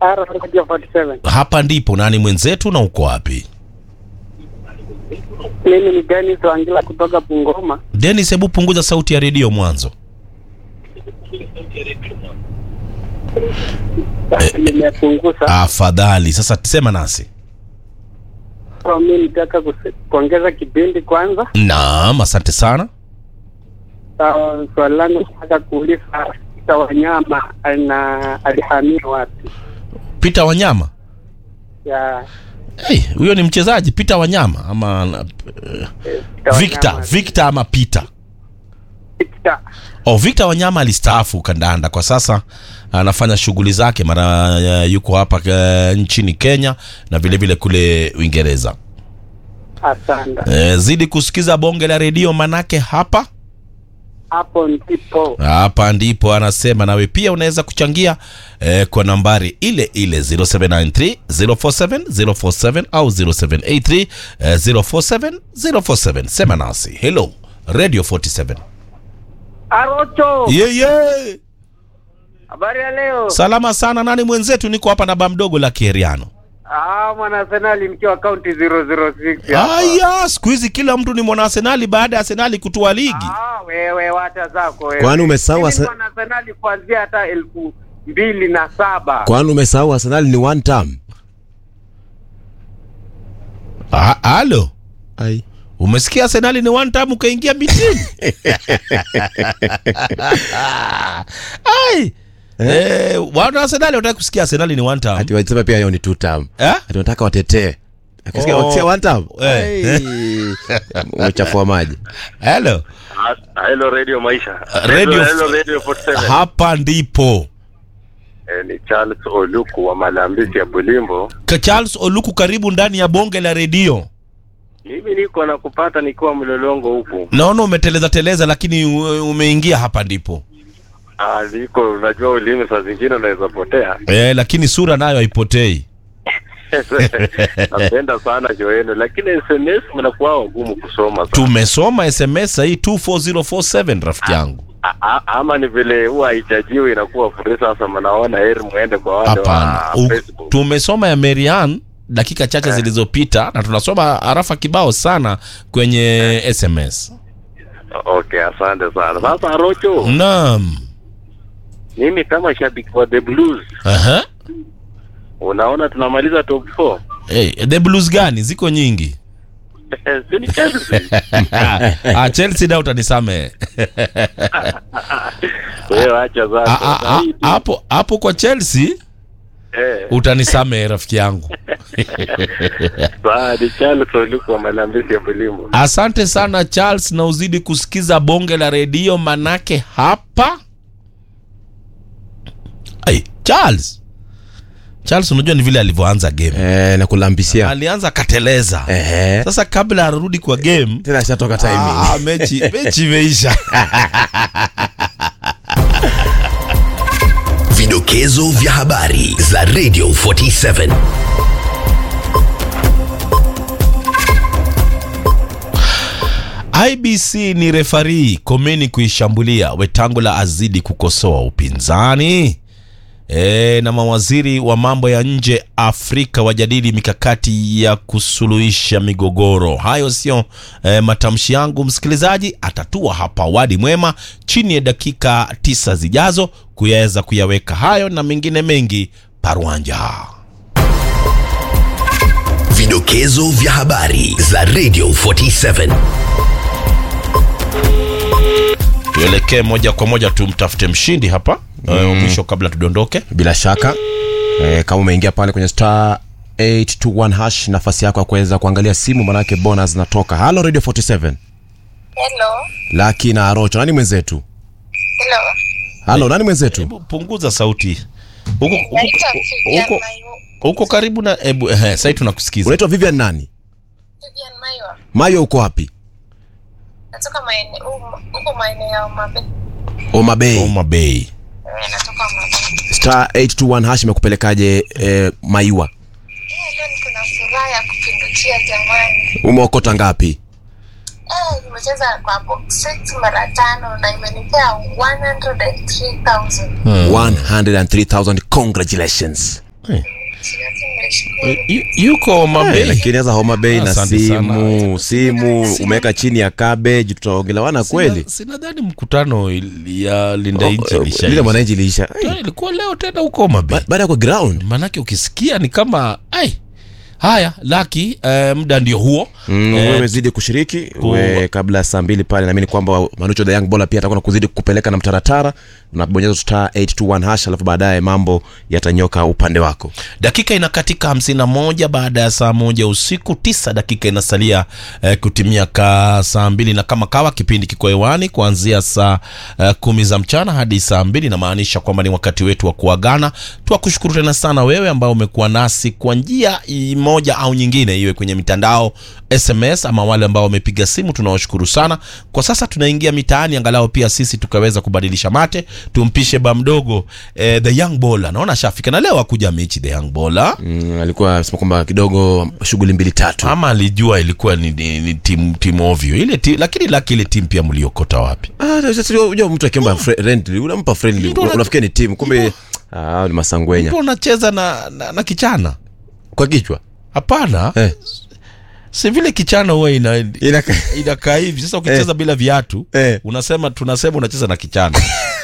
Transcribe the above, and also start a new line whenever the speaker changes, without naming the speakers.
R Radio 47.
Hapa ndipo nani mwenzetu na uko wapi?
Mimi ni Dennis Wangila kutoka Bungoma.
Dennis, hebu punguza sauti ya redio mwanzo.
Nimepunguza.
Afadhali. Sasa sema nasi.
Kwa mimi nitaka kuse- kuongeza kipindi kwanza.
Naam, asante sana.
Sawa, Swali langu nataka kuuliza Peter Wanyama ana alihamia wapi?
Peter Wanyama.
Ya
Hey, huyo ni mchezaji Peter Wanyama ama uh,
Peter
Victor,
Wanyama.
Victor ama Peter?
Victor.
Oh, Victor Wanyama alistaafu kandanda, kwa sasa anafanya shughuli zake, mara uh, yuko hapa uh, nchini Kenya na vile vile kule Uingereza.
Asante.
Eh, zidi kusikiza bonge la redio, manake hapa
Hapo ndipo
hapa ndipo anasema. Nawe pia unaweza kuchangia eh, kwa nambari ile ile 0793 047 047 au 0783 eh, 047 047. Sema nasi. Hello Radio 47.
Arocho.
Yeah, yeah.
Habari ya leo.
Salama sana. Nani mwenzetu? Niko hapa na bamdogo la Kieriano.
Ah, mwana Arsenal mkiwa county 006 hapa.
Aya, siku hizi kila mtu ni mwana Arsenali baada ya Arsenali kutua ligi.
Ah, wewe wacha zako wewe.
Kwani umesahau
Mimi
Arse-
ni mwana Arsenal kuanzia hata elfu mbili na saba.
kwani umesahau Arsenal ni one term?
Ah, Halo,
Ai.
umesikia Arsenali ni one time ukaingia mitini? Ai. Eh, wana Arsenali wataka kusikia Arsenali ni one time.
Ati wasema pia hiyo ni two term.
Eh?
Ati wanataka watetee. Akisikia
Oh.
wakisikia one term.
Eh.
Ai. Umechafua maji.
Hello.
Ah, Hello Radio Maisha.
Radio-
Hello Radio 47.
Hapa ndipo.
Eh, ni Charles Oluku wa Malambisi ya Bulimbo.
Ka Charles Oluku karibu ndani ya bonge la redio.
Mimi niko na kupata nikiwa mlolongo huku.
Naona umeteleza teleza lakini u- umeingia hapa ndipo.
Ah, niko unajua ulimi saa zingine unaweza potea.
Eh, lakini sura nayo haipotei.
Napenda sana joeno lakini SMS mnakuwa wagumu kusoma sana.
Tumesoma SMS hii 24047 rafiki yangu.
A- a- ama ni vile huwa haijajiwa inakuwa free sasa mnaona heri muende kwa wale
Hapana.
wa
U-
Facebook.
Tumesoma ya Marian dakika chache zilizopita na tunasoma arafa kibao sana kwenye SMS.
Okay, asante sana. Sasa Rocho,
Naam.
mimi kama shabiki wa The Blues,
Aha.
unaona tunamaliza top 4.
Hey, the blues gani? Ziko nyingi.
Si ni Chelsea.
ah, Chelsea da utanisamehe.
Wewe acha
Ah,
zako.
ah, ah,
Zaidi,
Hapo hapo kwa Chelsea
eh,
utanisamehe rafiki yangu.
saa ni Charles Oluku wa Malambisi ya Bulimbo.
Asante sana Charles, na uzidi kusikiza bonge la redio, manake hapa Ai, Charles Charles, unajua ni vile alivyoanza game,
Eh, na kulambisia.
alianza kateleza.
Eh.
Sasa kabla arudi kwa game
Tena ishatoka timing.
ah, mechi mechi imeisha.
Vidokezo vya habari za Radio 47.
IBC ni refari, komeni kuishambulia. Wetangula azidi kukosoa upinzani. E, na mawaziri wa mambo ya nje Afrika wajadili mikakati ya kusuluhisha migogoro. Hayo sio e, matamshi yangu msikilizaji, atatua hapa Wadi Mwema chini ya dakika tisa zijazo kuyaweza kuyaweka hayo na mengine mengi parwanja.
Vidokezo vya habari za Radio 47.
Tuelekee moja kwa moja tumtafute mshindi hapa mm. mwisho kabla tudondoke.
Bila shaka eh, kama umeingia pale kwenye star 821 hash, nafasi yako ya kuweza kuangalia simu, manake bonus zinatoka. Halo Radio 47,
Hello.
Laki na Arocho, nani mwenzetu?
Hello.
Halo, nani mwenzetu?
Hebu punguza sauti huko huko-
Naitwa Vivian
huko
Mayo.
huko karibu na hebu eh, sasa tunakusikiza.
Unaitwa Vivian nani?
Vivian Mayo.
Mayo, uko wapi?
Natoka maeneo huko maeneo ya Mabe.
Oma Bay.
Homa Bay.
Eh, Natoka Mabe.
Star 821 hash imekupelekaje eh, Maiwa?
Eh, leo niko na furaha ya kupindukia jamani.
Umeokota ngapi?
Eh, nimecheza kwa box 6 mara tano na imenipea 103,000.
103,000. Congratulations.
Eh. Yu- yuko
Eh,
Mabei
lakini sasa Homa Bay na
Asante
simu
sana.
simu
Sina-
umeweka chini ya cabbage tutaongelewana kweli
Sina- sinadhani mkutano il- ya linda nchi
Oh,
ilisha-
lile mwananchi liisha
Tena ilikuwa leo tena huko Mabei
Ba- baada ya kwa ground
manake ukisikia ni kama ai haya laki eh, muda ndio huo
Mm,
Eh,
wewe umezidi kushiriki we, kabla ya saa mbili pale naamini kwamba manucho the young bola pia atakuwa na kuzidi kupeleka na mtaratara unabonyeza star 821 hash alafu baadaye mambo yatanyoka upande wako
dakika inakatika hamsini na moja baada ya saa moja usiku tisa dakika inasalia eh, kutimia ka saa mbili na kama kawa kipindi kiko hewani kuanzia saa eh, kumi za mchana hadi saa mbili inamaanisha kwamba ni wakati wetu wa kuagana tuwakushukuru tena sana wewe ambao umekuwa nasi kwa njia i- moja au nyingine iwe kwenye mitandao sms ama wale ambao wamepiga simu tunawashukuru sana kwa sasa tunaingia mitaani angalau pia sisi tukaweza kubadilisha mate tumpishe ba mdogo eh, the young bola naona shafika na leo akuja mechi the young bola
mm, alikuwa anasema kwamba kidogo shughuli mbili tatu
ama alijua ilikuwa ni, ni, ni timu timu ovyo ile ti, lakini laki ile timu pia mliokota wapi
Ah, sasa unajua mtu akiomba friendly unampa friendly
Mtu ana-
unafikia ni timu kumbe ah, ni masangwenya
mtu unacheza na, na, na kichana
kwa kichwa
hapana
eh.
si vile kichana huwa ina
Inaka-
inakaa hivi sasa ukicheza bila viatu
Eh.
unasema tunasema unacheza na kichana